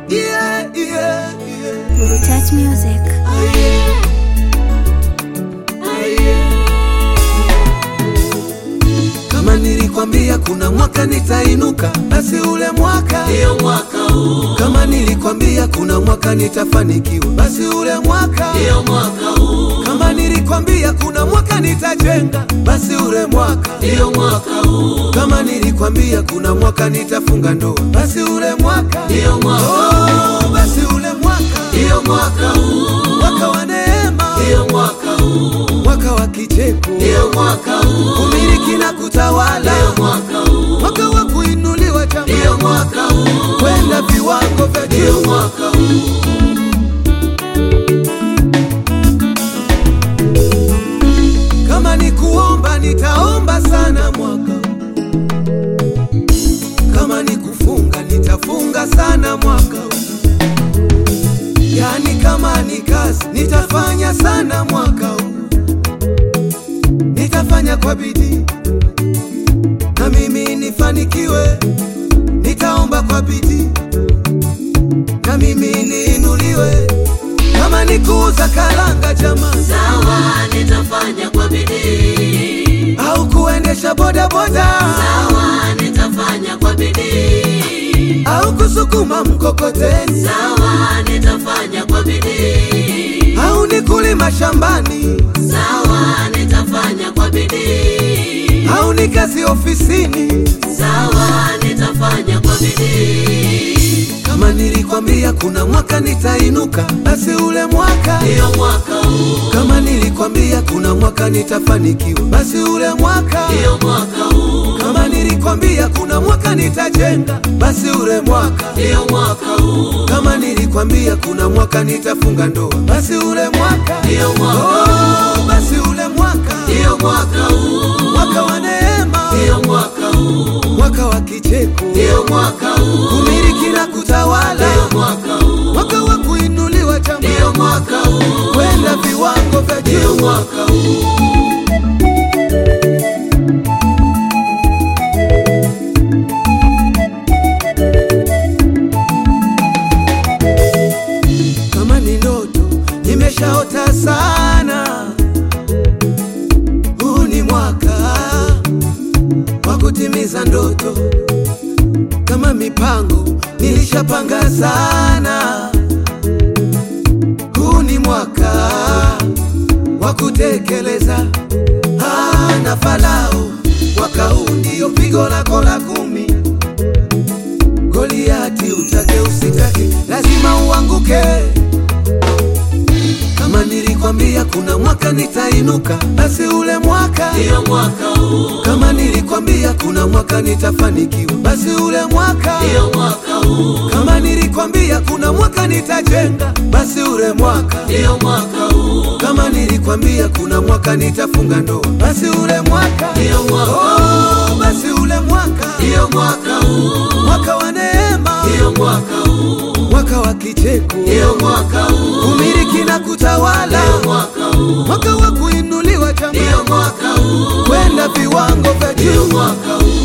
yeah, yeah, yeah. Guru Touch Music. Kama nilikwambia kuna mwaka nitainuka, basi ule mwaka Ndio mwaka huu, kama nilikwambia kuna mwaka nitafanikiwa, basi ule mwaka ndio mwaka huu, kama nilikwambia kuna mwaka nitajenga, basi ule mwaka ndio mwaka huu, kama nilikwambia kuna mwaka nitafunga ndoa, basi ule mwaka ndio mwaka oh, basi ule mwaka ndio mwaka huu, mwaka wa neema, ndio mwaka huu, mwaka wa kicheko, ndio mwaka huu, umiliki na kutawala, ndio mwaka huu, mwaka wa kuinuliwa ndio jamaa, mwaka huu, kwenda viwango vya ndio juu. mwaka huu, Kama ni kuomba nitaomba sana mwaka huu. Kama ni kufunga nitafunga sana mwaka huu. Yani kama ni kazi nitafanya sana mwaka huu. Nitafanya kwa bidii na mimi nifanikiwe. Nitaomba kwa bidii na mimi niinuliwe. Kama ni kuuza karanga jamani sawa, nitafanya kwa bidii, au kuendesha bodaboda sawa, nitafanya kwa bidii, au kusukuma mkokoteni sawa, nitafanya kwa bidii, au ni kulima shambani sawa, nitafanya kwa bidii, au ni kazi ofisini. sawa, nitafanya kwa bidii, Kama nilikwambia kuna mwaka nitainuka, basi ule mwaka. ndio mwaka huu, Kama nilikwambia kuna mwaka nitafanikiwa, basi ule mwaka. ndio mwaka huu, Kama nilikwambia kuna mwaka nitajenga, basi ule mwaka. ndio mwaka huu, Kama nilikwambia kuna mwaka nitafunga ndoa, basi ule mwaka. ndio mwaka Oh, basi ule mwaka, ndio mwaka huu, mwaka wa neema, ndio mwaka huu, mwaka wa kicheko, ndio mwaka huu, kumiliki na kutawala, ndio mwaka huu, mwaka wa kuinuliwa ndio jamaa, mwaka huu, kwenda viwango vya ndio juu. mwaka huu, Kama ni ndoto nimeshaota sana, huu ni mwaka wa kutimiza ndoto. Kama mipango nilishapanga sana, huu ni mwaka wa kutekeleza. Ah, na Farao, mwaka huu ndio pigo lako la kumi. Goliati, utake usitake, lazima uanguke. Kama nilikwambia kuna mwaka nitainuka, basi ule mwaka. ndio mwaka huu, Kama nilikwambia kuna mwaka nitafanikiwa, basi ule mwaka. ndio mwaka huu, Kama nilikwambia kuna mwaka nitajenga, basi ule mwaka. ndio mwaka huu, Kama nilikwambia kuna mwaka nitafunga ndoa, basi ule mwaka. ndio mwaka huu, Oh, basi ule mwaka, ndio mwaka huu, mwaka wa neema, ndio mwaka huu, mwaka wa kicheko, ndio mwaka huu, kumiliki na kutawala, ndio mwaka huu, mwaka wa kuinuliwa jamaa, ndio mwaka huu, kwenda viwango vya ndio juu. mwaka huu,